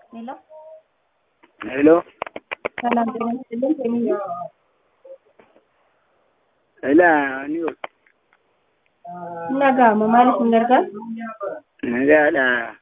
ሄሎ ሄሎ ሰላም ጤና ይስጥልኝ። ቴሌ ila ni nagaama maaliif hin gargaaru? nagaadha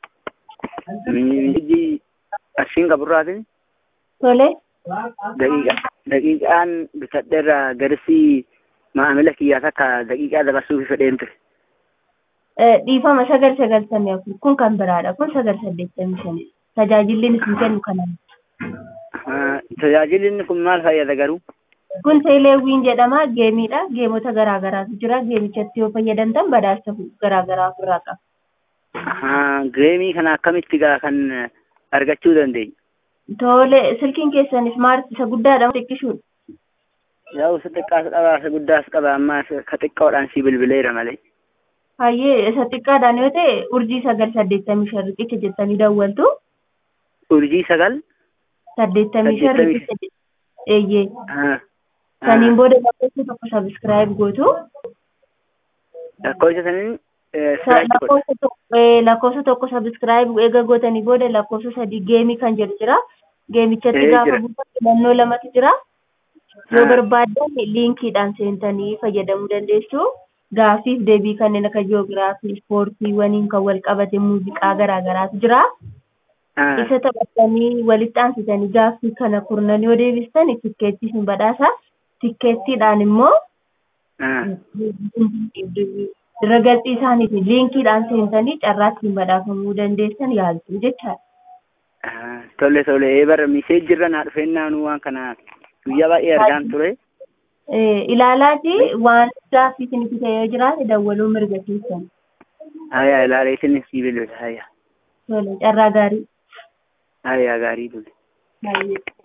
miji ashiin qaburraatin Tole daqiiqa daqiiqaan bitadheerra garsii maamila kiyyaas akka daqiiqaa dabarsuuf fedheen ture eh, dhiifama sagal sagaltamii afur kun kan biraadha kun sagal saddeettamii shani tajaajilli isin kennu kanaan Ah, tajaajilli inni kun maal fayyada garuu kun teeleewwiin jedhama geemiidha geemota garaa garaatu jira geemichatti yoo fayyadamtan badhaasa garaa garaa ofirraa qaba. Ah, geemii kana akkamitti gaa kan argachuu dandeenya Tole silkiin keessan ismaart isa guddaadha xiqqishuudha. yaa'u isa xiqqaas qaba isa guddaas qaba amma isa- ka xiqqoodhaan si bilbileera malee Hayyee isa xiqqaadhaan yoo ta'e urjii sagal saddeettamii shan riqicha jettanii dawwaltu urjii sagal saddeettamii shan Saddeettamii riqicha jett- eeyyee Ah, saniin booda lakkoofsa tokko sabiskiraayib gootu lakkoofsa saniin eh, Sa- sirrachi godha lakkoofsa tokko eh, lakkoofsa tokko sabiskiraayib eega gootanii booda lakkoofsa sadii geemii kan jedhu jira geemichatti Eh, gaafa jira. buufan filannoo lamatu jira yoo Ah. barbaadan liinkiidhaan seentanii fayyadamuu dandeessu gaafiif deebii kanneen akka jiyoogiraafii ispoortiiwwaniin kan wal qabate muuziqaa garaa garaatu jira Ah, isa taphatanii walitti aansitanii gaaffii kana kurnan yoo deebistan tikkeettii isin badhaasa tikkeettiidhaan immoo ah. Ragaxii isaaniitiin liinkiidhaan seentanii carraa ittiin badhaafamuu dandeessan yaaltu jechaadha. Ah, tole tole ee bara miseejji irra naa dhufeennaanuu waan kana guyyaa baay'ee argaan ture Eh, Ilaalaati waan gaaffii isinitti ta'e yoo jiraate dawwaluu mirga keessan. haya ilaalee isinis si bilbila haya Tole carraa gaarii. haya gaarii tole Baay'ee.